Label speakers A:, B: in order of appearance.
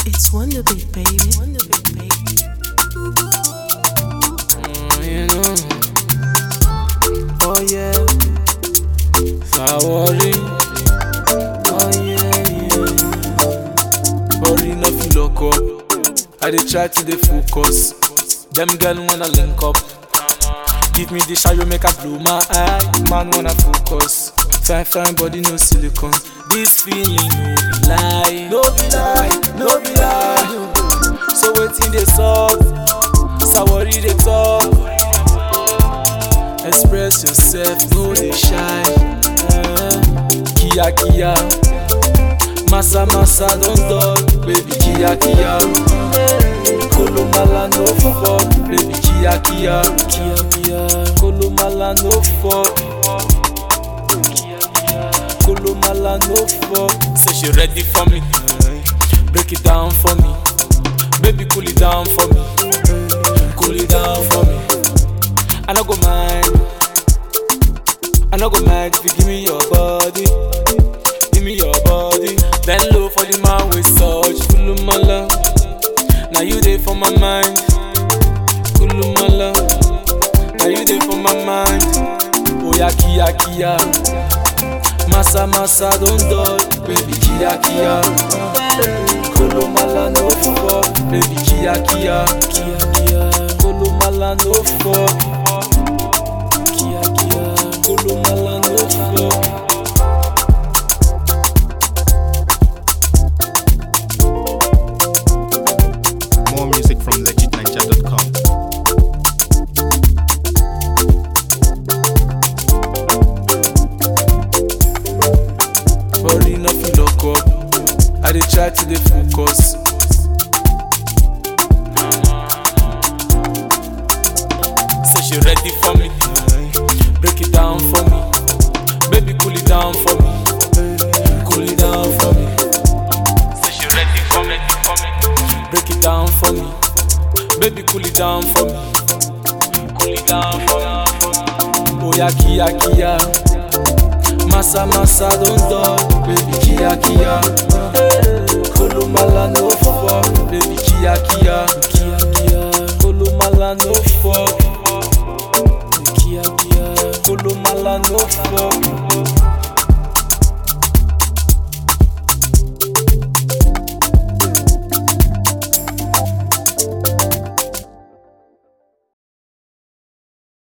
A: It's Wonder Beat, baby. Wonder Beat, baby.
B: Mm, you know. Oh yeah. Sawori. Oh yeah, yeah. Body no feel lock up. I dey try to dey focus. Them girl wanna link up. Give me the shadow make I blow my eye. Man wanna focus. Fine fine body no silicone. This feeling no be lie. No be lie. No be lie. So wetin dey sup? Sawori dey talk. Express yourself, no dey shy. Eh, Kia kia, massa massa don talk, baby kia kia. Kolomala no fuck, baby kia kia. Kia kia, Kolomala no fuck. Kolomala no fuck. Say she ready for me, break it down for me. Baby cool it down for me, cool it down for me. I no go mind. I no go mind if you give me your body. Give me your body. Bend low for the man with such kulumala. Now you there for my mind. Kulumala. Now you there for my mind. Oh yeah, kia kia. Massa massa don't dodge, baby kia kia. Kulumala no fuck, baby kia kia. Kia kia. Kulumala no fuck. Kia kia, Kolomala no fuck.
C: More music from legitninja.com.
B: Body no fit lock up. I dey try to dey focus. Say she ready for me. Break it down for me. Baby, cool it down for me. Cool it down for me. Say she ready for me. Break it down for me. Baby, cool it down for me. Cool it down for me. Oh yeah, kia kia. Massa massa don't dog, baby kia kia. Kolomala no fuck, baby kia kia. Kia kia. Kolomala no fuck. Kia kia. Kolomala no fuck.